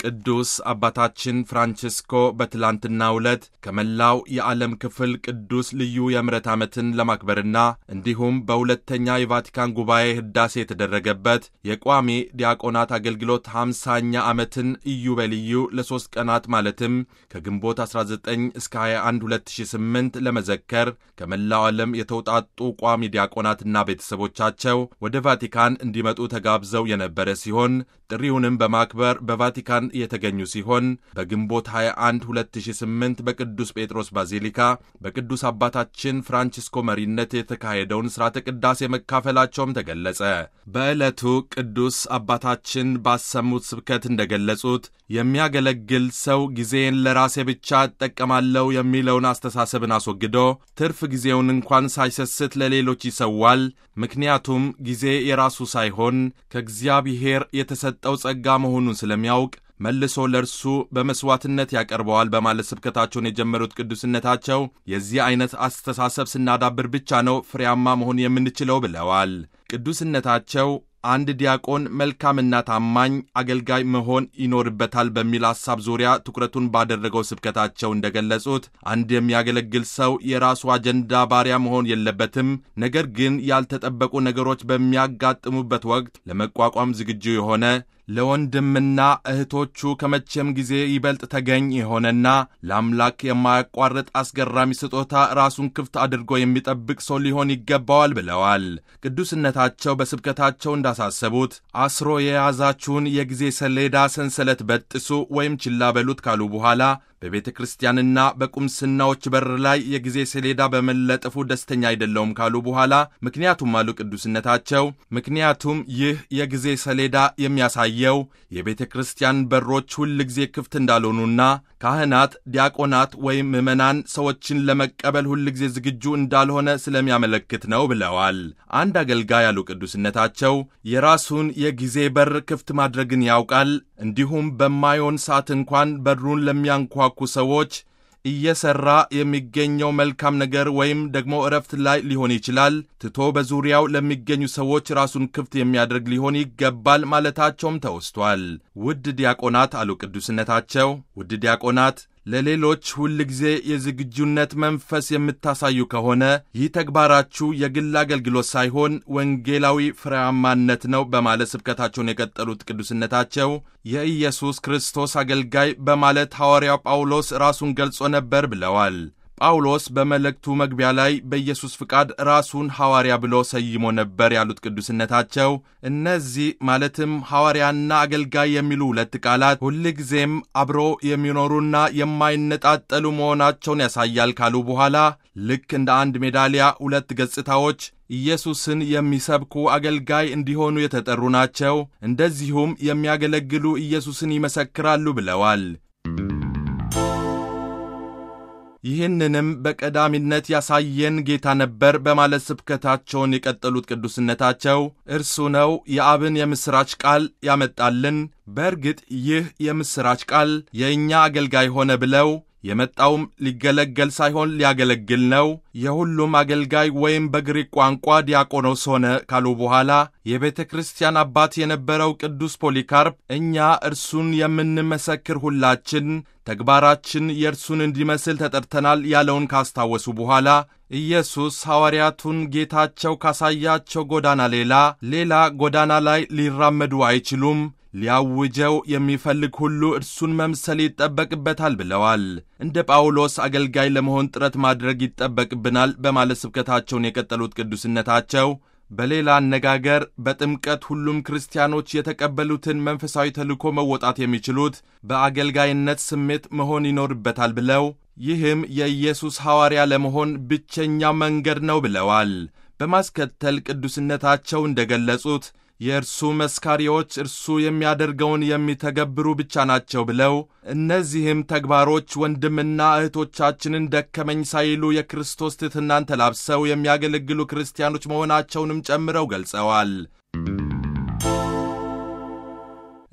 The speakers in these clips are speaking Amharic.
ቅዱስ አባታችን ፍራንቺስኮ በትላንትናው ዕለት ከመላው የዓለም ክፍል ቅዱስ ልዩ የምሕረት ዓመትን ለማክበርና እንዲሁም በሁለተኛ የቫቲካን ጉባኤ ሕዳሴ የተደረገበት የቋሚ ዲያቆናት አገልግሎት ሃምሳኛ ዓመትን ኢዮቤልዩ ለሦስት ቀናት ማለትም ከግንቦት 19 እስከ 21 2008 ለመዘከር ከመላው ዓለም የተውጣጡ ቋሚ ዲያቆናትና ቤተሰቦቻቸው ወደ ቫቲካን እንዲመጡ ተጋብዘው የነበረ ሲሆን ጥሪውንም በማክበር በቫቲካን የተገኙ ሲሆን በግንቦት 21 2008 በቅዱስ ጴጥሮስ ባዚሊካ በቅዱስ አባታችን ፍራንቺስኮ መሪነት የተካሄደውን ሥርዓተ ቅዳሴ መካፈላቸውም ተገለጸ። በዕለቱ ቅዱስ አባታችን ባሰሙት ስብከት እንደገለጹት የሚያገለግል ሰው ጊዜን ለራሴ ብቻ እጠቀማለሁ የሚለውን አስተሳሰብን አስወግዶ ትርፍ ጊዜውን እንኳን ሳይሰስት ለሌሎች ይሰዋል። ምክንያቱም ጊዜ የራሱ ሳይሆን ከእግዚአብሔር የተሰጠው ጸጋ መሆኑን ስለሚያውቅ መልሶ ለእርሱ በመሥዋዕትነት ያቀርበዋል በማለት ስብከታቸውን የጀመሩት ቅዱስነታቸው የዚህ ዐይነት አስተሳሰብ ስናዳብር ብቻ ነው ፍሬያማ መሆን የምንችለው ብለዋል። ቅዱስነታቸው አንድ ዲያቆን መልካምና ታማኝ አገልጋይ መሆን ይኖርበታል በሚል ሐሳብ ዙሪያ ትኩረቱን ባደረገው ስብከታቸው እንደገለጹት አንድ የሚያገለግል ሰው የራሱ አጀንዳ ባሪያ መሆን የለበትም። ነገር ግን ያልተጠበቁ ነገሮች በሚያጋጥሙበት ወቅት ለመቋቋም ዝግጁ የሆነ ለወንድምና እህቶቹ ከመቼም ጊዜ ይበልጥ ተገኝ የሆነና ለአምላክ የማያቋርጥ አስገራሚ ስጦታ ራሱን ክፍት አድርጎ የሚጠብቅ ሰው ሊሆን ይገባዋል ብለዋል። ቅዱስነታቸው በስብከታቸው እንዳሳሰቡት አስሮ የያዛችሁን የጊዜ ሰሌዳ ሰንሰለት በጥሱ ወይም ችላ በሉት ካሉ በኋላ በቤተ ክርስቲያንና በቁምስናዎች በር ላይ የጊዜ ሰሌዳ በመለጠፉ ደስተኛ አይደለውም ካሉ በኋላ ምክንያቱም አሉ ቅዱስነታቸው፣ ምክንያቱም ይህ የጊዜ ሰሌዳ የሚያሳየው የቤተ ክርስቲያን በሮች ሁል ጊዜ ክፍት እንዳልሆኑና ካህናት፣ ዲያቆናት ወይም ምዕመናን ሰዎችን ለመቀበል ሁል ጊዜ ዝግጁ እንዳልሆነ ስለሚያመለክት ነው ብለዋል። አንድ አገልጋይ ያሉ ቅዱስነታቸው የራሱን የጊዜ በር ክፍት ማድረግን ያውቃል። እንዲሁም በማይሆን ሰዓት እንኳን በሩን ለሚያንኳኩ ሰዎች እየሰራ የሚገኘው መልካም ነገር ወይም ደግሞ እረፍት ላይ ሊሆን ይችላል ትቶ በዙሪያው ለሚገኙ ሰዎች ራሱን ክፍት የሚያደርግ ሊሆን ይገባል ማለታቸውም ተወስቷል። ውድ ዲያቆናት አሉ ቅዱስነታቸው፣ ውድ ዲያቆናት ለሌሎች ሁል ጊዜ የዝግጁነት መንፈስ የምታሳዩ ከሆነ ይህ ተግባራችሁ የግል አገልግሎት ሳይሆን ወንጌላዊ ፍሬያማነት ነው በማለት ስብከታቸውን የቀጠሉት ቅዱስነታቸው የኢየሱስ ክርስቶስ አገልጋይ በማለት ሐዋርያው ጳውሎስ ራሱን ገልጾ ነበር ብለዋል። ጳውሎስ በመልእክቱ መግቢያ ላይ በኢየሱስ ፍቃድ ራሱን ሐዋርያ ብሎ ሰይሞ ነበር ያሉት ቅዱስነታቸው እነዚህ ማለትም ሐዋርያና አገልጋይ የሚሉ ሁለት ቃላት ሁልጊዜም አብሮ የሚኖሩና የማይነጣጠሉ መሆናቸውን ያሳያል ካሉ በኋላ ልክ እንደ አንድ ሜዳሊያ ሁለት ገጽታዎች ኢየሱስን የሚሰብኩ አገልጋይ እንዲሆኑ የተጠሩ ናቸው። እንደዚሁም የሚያገለግሉ ኢየሱስን ይመሰክራሉ ብለዋል። ይህንንም በቀዳሚነት ያሳየን ጌታ ነበር በማለት ስብከታቸውን የቀጠሉት ቅዱስነታቸው እርሱ ነው የአብን የምሥራች ቃል ያመጣልን። በእርግጥ ይህ የምሥራች ቃል የእኛ አገልጋይ ሆነ ብለው የመጣውም ሊገለገል ሳይሆን ሊያገለግል ነው። የሁሉም አገልጋይ ወይም በግሪክ ቋንቋ ዲያቆኖስ ሆነ ካሉ በኋላ የቤተ ክርስቲያን አባት የነበረው ቅዱስ ፖሊካርፕ እኛ እርሱን የምንመሰክር ሁላችን ተግባራችን የእርሱን እንዲመስል ተጠርተናል ያለውን ካስታወሱ በኋላ ኢየሱስ ሐዋርያቱን ጌታቸው ካሳያቸው ጎዳና ሌላ ሌላ ጎዳና ላይ ሊራመዱ አይችሉም ሊያውጀው የሚፈልግ ሁሉ እርሱን መምሰል ይጠበቅበታል ብለዋል። እንደ ጳውሎስ አገልጋይ ለመሆን ጥረት ማድረግ ይጠበቅብናል በማለት ስብከታቸውን የቀጠሉት ቅዱስነታቸው በሌላ አነጋገር በጥምቀት ሁሉም ክርስቲያኖች የተቀበሉትን መንፈሳዊ ተልእኮ መወጣት የሚችሉት በአገልጋይነት ስሜት መሆን ይኖርበታል ብለው ይህም የኢየሱስ ሐዋርያ ለመሆን ብቸኛው መንገድ ነው ብለዋል። በማስከተል ቅዱስነታቸው እንደገለጹት የእርሱ መስካሪዎች እርሱ የሚያደርገውን የሚተገብሩ ብቻ ናቸው ብለው እነዚህም ተግባሮች ወንድምና እህቶቻችንን ደከመኝ ሳይሉ የክርስቶስ ትሕትናን ተላብሰው የሚያገለግሉ ክርስቲያኖች መሆናቸውንም ጨምረው ገልጸዋል።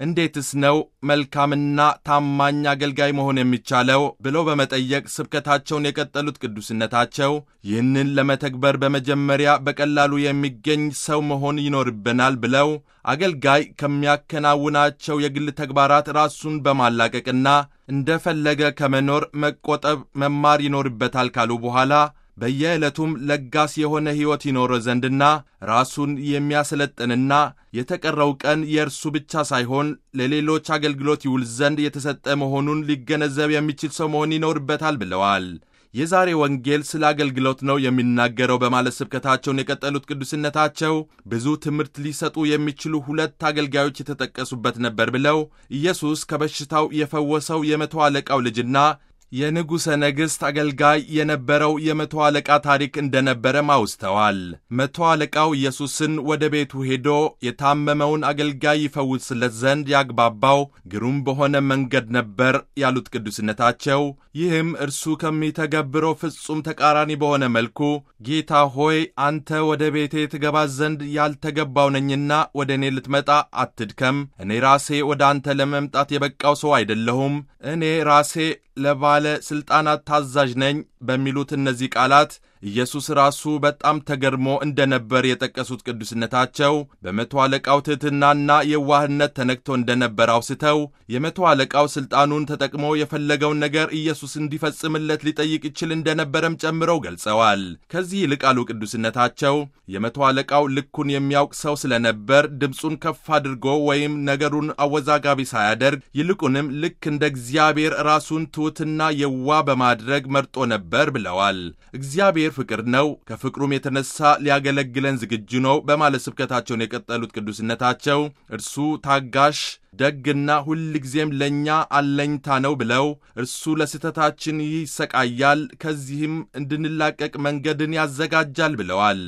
እንዴትስ ነው መልካምና ታማኝ አገልጋይ መሆን የሚቻለው ብለው በመጠየቅ ስብከታቸውን የቀጠሉት ቅዱስነታቸው ይህንን ለመተግበር በመጀመሪያ በቀላሉ የሚገኝ ሰው መሆን ይኖርብናል ብለው አገልጋይ ከሚያከናውናቸው የግል ተግባራት ራሱን በማላቀቅና እንደፈለገ ከመኖር መቆጠብ መማር ይኖርበታል ካሉ በኋላ በየዕለቱም ለጋስ የሆነ ሕይወት ይኖረ ዘንድና ራሱን የሚያሰለጥንና የተቀረው ቀን የእርሱ ብቻ ሳይሆን ለሌሎች አገልግሎት ይውል ዘንድ የተሰጠ መሆኑን ሊገነዘብ የሚችል ሰው መሆን ይኖርበታል ብለዋል። የዛሬ ወንጌል ስለ አገልግሎት ነው የሚናገረው በማለት ስብከታቸውን የቀጠሉት ቅዱስነታቸው ብዙ ትምህርት ሊሰጡ የሚችሉ ሁለት አገልጋዮች የተጠቀሱበት ነበር ብለው ኢየሱስ ከበሽታው የፈወሰው የመቶ አለቃው ልጅና የንጉሠ ነገሥት አገልጋይ የነበረው የመቶ አለቃ ታሪክ እንደነበረም አውስተዋል። መቶ አለቃው ኢየሱስን ወደ ቤቱ ሄዶ የታመመውን አገልጋይ ይፈውስለት ዘንድ ያግባባው ግሩም በሆነ መንገድ ነበር ያሉት ቅዱስነታቸው፣ ይህም እርሱ ከሚተገብረው ፍጹም ተቃራኒ በሆነ መልኩ ጌታ ሆይ አንተ ወደ ቤቴ ትገባ ዘንድ ያልተገባው ነኝና ወደ እኔ ልትመጣ አትድከም፣ እኔ ራሴ ወደ አንተ ለመምጣት የበቃው ሰው አይደለሁም፣ እኔ ራሴ ለባለ ሥልጣናት ታዛዥ ነኝ በሚሉት እነዚህ ቃላት ኢየሱስ ራሱ በጣም ተገርሞ እንደነበር የጠቀሱት ቅዱስነታቸው በመቶ አለቃው ትሕትናና የዋህነት ተነክቶ እንደነበር አውስተው የመቶ አለቃው ሥልጣኑን ተጠቅሞ የፈለገውን ነገር ኢየሱስ እንዲፈጽምለት ሊጠይቅ ይችል እንደነበረም ጨምረው ገልጸዋል። ከዚህ ይልቅ አሉ ቅዱስነታቸው የመቶ አለቃው ልኩን የሚያውቅ ሰው ስለነበር ድምፁን ከፍ አድርጎ ወይም ነገሩን አወዛጋቢ ሳያደርግ ይልቁንም ልክ እንደ እግዚአብሔር ራሱን ትሑትና የዋ በማድረግ መርጦ ነበር ብለዋል። እግዚአብሔር ፍቅር ነው፣ ከፍቅሩም የተነሳ ሊያገለግለን ዝግጁ ነው በማለት ስብከታቸውን የቀጠሉት ቅዱስነታቸው እርሱ ታጋሽ ደግና ሁል ጊዜም ለእኛ አለኝታ ነው ብለው እርሱ ለስህተታችን ይሰቃያል፣ ከዚህም እንድንላቀቅ መንገድን ያዘጋጃል ብለዋል።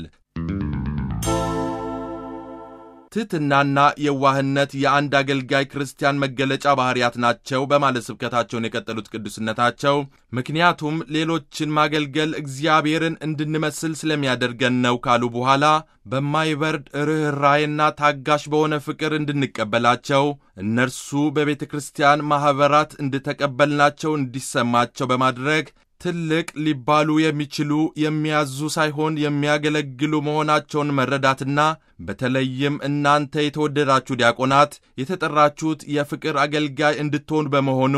ትሕትናና የዋህነት የአንድ አገልጋይ ክርስቲያን መገለጫ ባሕርያት ናቸው በማለት ስብከታቸውን የቀጠሉት ቅዱስነታቸው ምክንያቱም ሌሎችን ማገልገል እግዚአብሔርን እንድንመስል ስለሚያደርገን ነው ካሉ በኋላ በማይበርድ ርኅራይና ታጋሽ በሆነ ፍቅር እንድንቀበላቸው እነርሱ በቤተ ክርስቲያን ማኅበራት እንድተቀበልናቸው እንዲሰማቸው በማድረግ ትልቅ ሊባሉ የሚችሉ የሚያዙ ሳይሆን የሚያገለግሉ መሆናቸውን መረዳትና በተለይም እናንተ የተወደዳችሁ ዲያቆናት የተጠራችሁት የፍቅር አገልጋይ እንድትሆኑ በመሆኑ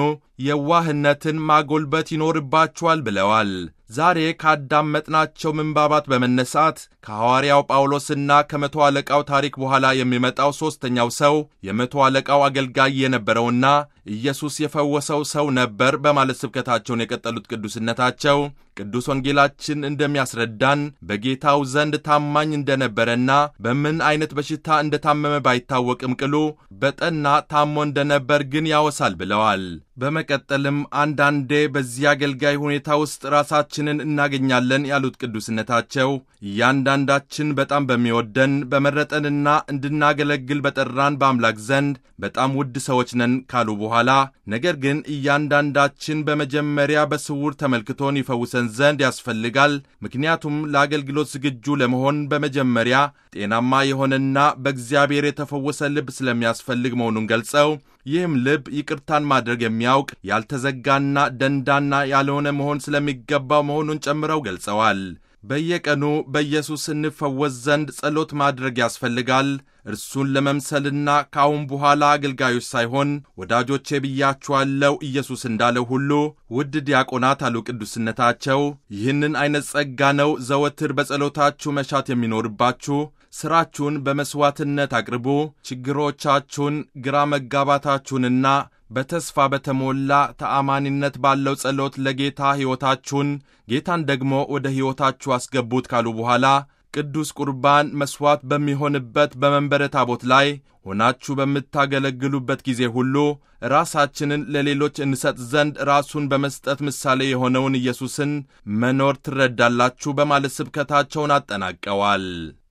የዋህነትን ማጎልበት ይኖርባችኋል ብለዋል። ዛሬ ካዳመጥናቸው ምንባባት በመነሳት ከሐዋርያው ጳውሎስና ከመቶ አለቃው ታሪክ በኋላ የሚመጣው ሦስተኛው ሰው የመቶ አለቃው አገልጋይ የነበረውና ኢየሱስ የፈወሰው ሰው ነበር በማለት ስብከታቸውን የቀጠሉት ቅዱስነታቸው ቅዱስ ወንጌላችን እንደሚያስረዳን በጌታው ዘንድ ታማኝ እንደነበረና በምን አይነት በሽታ እንደታመመ ባይታወቅም ቅሉ በጠና ታሞ እንደነበር ግን ያወሳል ብለዋል። በመቀጠልም አንዳንዴ በዚህ አገልጋይ ሁኔታ ውስጥ ራሳችንን እናገኛለን ያሉት ቅዱስነታቸው እያንዳንዳችን በጣም በሚወደን በመረጠንና እንድናገለግል በጠራን በአምላክ ዘንድ በጣም ውድ ሰዎች ነን ካሉ በኋላ ነገር ግን እያንዳንዳችን በመጀመሪያ በስውር ተመልክቶን ይፈውሰን ዘንድ ያስፈልጋል። ምክንያቱም ለአገልግሎት ዝግጁ ለመሆን በመጀመሪያ ጤናማ የሆነና በእግዚአብሔር የተፈወሰ ልብ ስለሚያስፈልግ መሆኑን ገልጸው ይህም ልብ ይቅርታን ማድረግ የሚያውቅ ያልተዘጋና ደንዳና ያልሆነ መሆን ስለሚገባው መሆኑን ጨምረው ገልጸዋል። በየቀኑ በኢየሱስ እንፈወስ ዘንድ ጸሎት ማድረግ ያስፈልጋል። እርሱን ለመምሰልና ከአሁን በኋላ አገልጋዮች ሳይሆን ወዳጆቼ ብያችኋለሁ ኢየሱስ እንዳለው ሁሉ ውድ ዲያቆናት አሉ ቅዱስነታቸው። ይህንን አይነት ጸጋ ነው ዘወትር በጸሎታችሁ መሻት የሚኖርባችሁ። ሥራችሁን በመሥዋዕትነት አቅርቡ። ችግሮቻችሁን፣ ግራ መጋባታችሁንና በተስፋ በተሞላ ተአማኒነት ባለው ጸሎት ለጌታ ሕይወታችሁን ጌታን ደግሞ ወደ ሕይወታችሁ አስገቡት ካሉ በኋላ ቅዱስ ቁርባን መሥዋዕት በሚሆንበት በመንበረ ታቦት ላይ ሆናችሁ በምታገለግሉበት ጊዜ ሁሉ ራሳችንን ለሌሎች እንሰጥ ዘንድ ራሱን በመስጠት ምሳሌ የሆነውን ኢየሱስን መኖር ትረዳላችሁ በማለት ስብከታቸውን አጠናቀዋል።